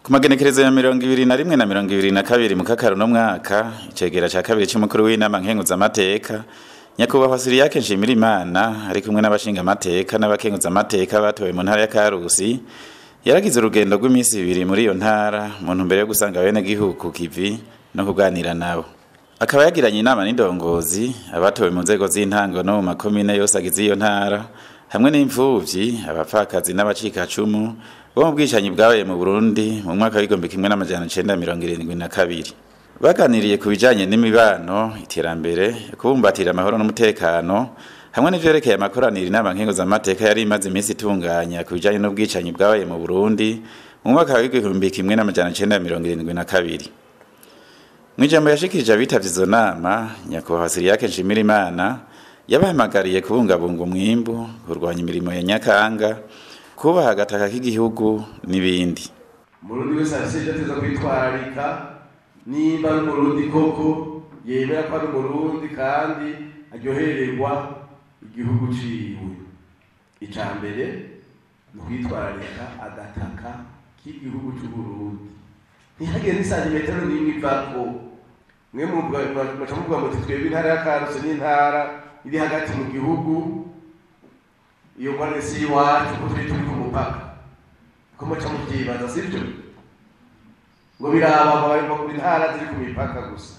ku magenekerezo ya mirongo ibiri na rimwe na mirongo ibiri na kabiri mu kakaro no mwaka icegera ca kabiri c'umukuru w'inama nkenguzamateka nyakubahwa siriyake nshimira imana ari kumwe n'abashingamateka n'abakenguzamateka batowe mu ntara ya karusi yaragize urugendo rw'iminsi ibiri muri iyo ntara mu ntumbero yo gusanga abenegihugu ku kivi no kuganira nabo akaba yagiranye inama n'indongozi abatowe mu nzego z'intango no mu makomine yose agize iyo ntara hamwe n'imfuvyi abapfakazi n'abacikacumu bo mu bwicanyi bwabaye mu Burundi mu mwaka w'igihumbi kimwe n'amajana icenda mirongo irindwi na kabiri baganiriye ku bijanye n'imibano iterambere kubumbatira amahoro n'umutekano hamwe n'ivyerekeye amakoraniro inama nkenguzamateka yari imaze iminsi itunganya ku bijanye n'ubwicanyi bwabaye mu Burundi mu mwaka w'igihumbi kimwe n'amajana icenda mirongo irindwi na kabiri mw'ijambo yashikirije abitavye izo nama nyakubahwa siriyake nshimira imana yabahamagariye kubungabunga umwimbu kurwanya imirimo ya nyakanga kubaha agataka k'igihugu n'ibindi umurundi wese afise ivyo ateza kwitwararika nimba ari umurundi koko yemera ko ari umurundi kandi aryohererwa igihugu ciwe ica mbere ni ukwitwararika agataka k'igihugu c'uburundi ntihagire n'isantimetero n'imwe ivako mwe muca muvuga muti twebwe intara ya karusi n'intara iri hagati mu gihugu iyo ngorane si iwacu ko turi turi ku mupaka ko muca muvyibaza sivyo ngo biraba ngo bari mu ntara ziri ku mipaka gusa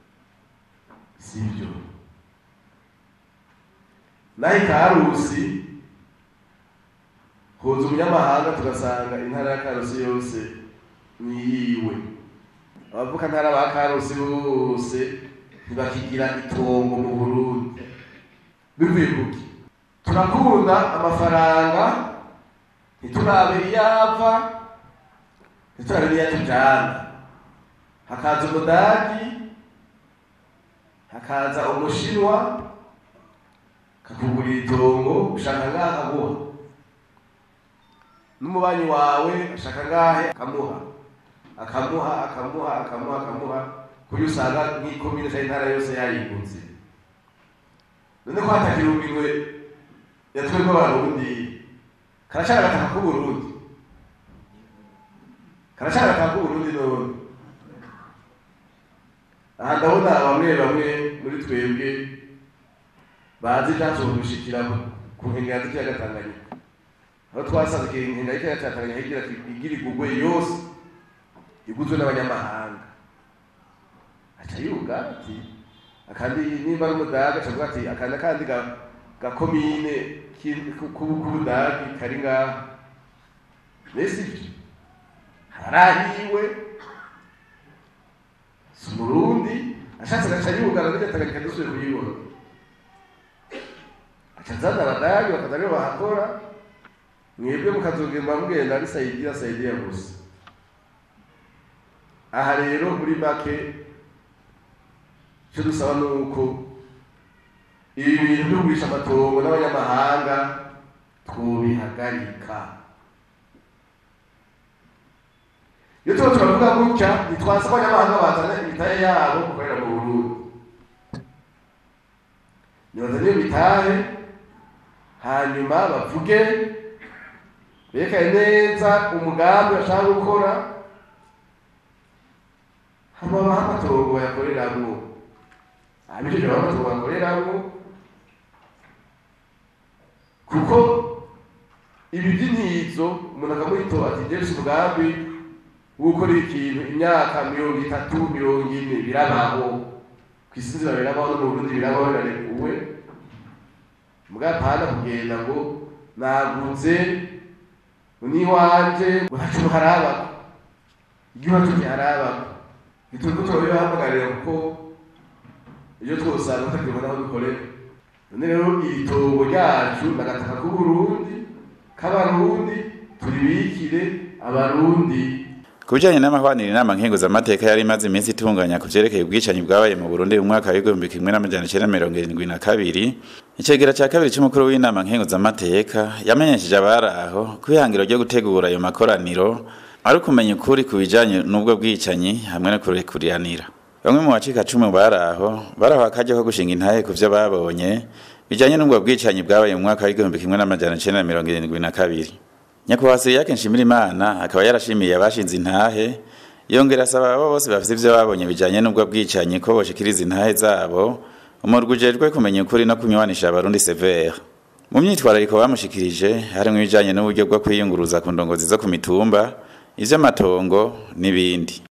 sivyo naho ikarusi huza umunyamahanga tugasanga intara ya karusi yose ni yiwe abavuka ntara ba karusi bose ntibakigira itongo mu burundi bivuye kuki turakunda amafaranga ntiturabe iyava ntiturabe n'iyatujana hakaza umudagi hakaza umushinwa kakugurira itongo ushaka ngaha aguha n'umubanyi wawe ashaka ngahe akamuha akamuha akamuha akamuha akamuha kuyo usanga nk'ikomine cyangwa intara yose yayiguze none ko hatakira ubwirwe yatwebwe abarundi karacana agataka k'uburundi karacana agataka k'uburundi none aha ndabona bamwe bamwe muri twebwe bazi ivyashobora gushikira ku nkengera z'ikiyaga tanganyika aho twasanze inkengera y'ikiyaga ca tanganyika igira igira igugwe yose iguzwe n'abanyamahanga aca yuga ati akandi nimba ari umudaga aca avuga ati akandi akandi gakomine k'ubudagi kari ngaha mbese ivyo harahiwe si umurundi ashatse agaca yugana n'iryo tanganyika dusubiye kuyibona aca azana abadagi bakaza aribo bahakora mwebwe mukazogenda mugenda ari sayidiya sayidiya gusa aha rero muri make icyo dusaba ni uko ibi bintu byo kugurisha amatongo n'abanyamahanga twobihagarika iyo tuba turavuga gutya ntitwaza ko abanyamahanga bazana imitahe yabo gukorera mu burundi nibazana iyo mitahe hanyuma bavuge berekane neza umugambi bashaka gukora hama baha amatongo bayakoreramwo abijeje baha amatongo bayakoreramwo kuko ibi by'intizo umuntu akamwito ati jefuse umugambi wo gukora ikintu imyaka mirongo itatu mirongo ine birabaho ku isi nzira birabaho no mu burundi birabaho birarekuwe mugapana kugenda ngo naguze niwanje ngo ntaco harabako igihugu kiharabako ituko tubibahamagarira kuko iyo twosanga tutakibona aho dukorera none rero iri tongo ryacu nagataka k'uburundi k'abarundi turibikire abarundi ku bijanye n'amahwaniro inama nkenguzamateka yari imaze iminsi itunganya ku vyerekeye ubwicanyi bwabaye mu burundi mu mwaka w'igihumbi kimwe n'amajana icenda mirongo irindwi na kabiri icegera ca kabiri c'umukuru w'inama nkenguzamateka yamenyesheje abari aho ko ihangiro ryo gutegura ayo makoraniro ari ukumenya ukuri ku bijanye n'ubwo bwicanyi hamwe no kurekuriranira bamwe mu bacika cumi bari aho baraho akaryo ko gushinga intahe ku vyo babonye bijanye n'ubwo bwicanyi bwabaye mu mwaka w'igihumbi kimwe n'amajana icenda mirongo irindwi na kabiri nyakubahwa siriyake nshimirimana akaba yarashimiye abashinze intahe yongera asaba abo bose bafite ivyo babonye bijanye n'ubwo bwicanyi ko boshikiriza intahe zabo umurwi ujejwe kumenya ukuri no kunywanisha abarundi severe mu myitwarariko bamushikirije harimwo ibijanye n'uburyo bwo kwiyunguruza ku ndongozi zo ku mitumba ivy'amatongo n'ibindi